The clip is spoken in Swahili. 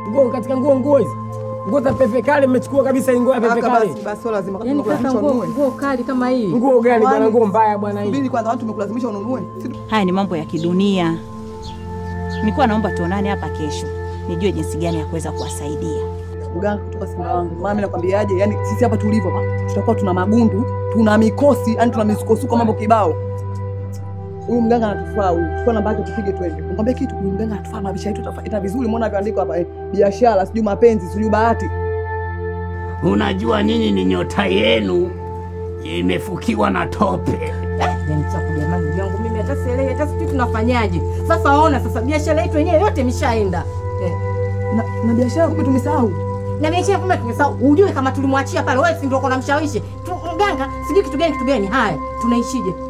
Nguo katika nguo nguo hizi. Nguo za pepe kale mmechukua kabisa hii nguo ya pepe Kaka kale. basi basi sio lazima kama Yaani kaka, tumekulazimisha nguo ununue. nguo kali kama hii. Nguo gani bwana? Kwani- Nguo mbaya bwana hii. Subiri kwanza watu tumekulazimisha ununue. Si tu- Haya ni mambo ya kidunia. Nilikuwa naomba tuonane hapa kesho, nijue jinsi gani ya kuweza kuwasaidia. Mganga kutoka Simba wangu. Mama mimi nakwambiaje? Yaani sisi hapa tulivyo hapa tutakuwa tuna magundu, tuna mikosi, yani tuna misukosuko mambo kibao. Huyu mganga anatufaa huyu. Chukua namba yake tupige twende. Nikwambia kitu huyu mganga anatufaa mabisha yetu ita vizuri. Muona vyoandiko hapa eh, biashara, sijui mapenzi, sijui bahati. Unajua nini ni nyota yenu imefukiwa na tope. Yaani chaku jamani ndugu yangu mimi hata sielewi hata sijui tunafanyaje. Sasa ona sasa biashara yetu yenyewe yote imeshaenda. Eh. Na, na biashara kumbe tumesahau. Na biashara kumbe tumesahau. Ujue kama tulimwachia pale wewe si ndio uko na mshawishi. Tu- Mganga sijui kitu gani kitu gani. Haya, tunaishije?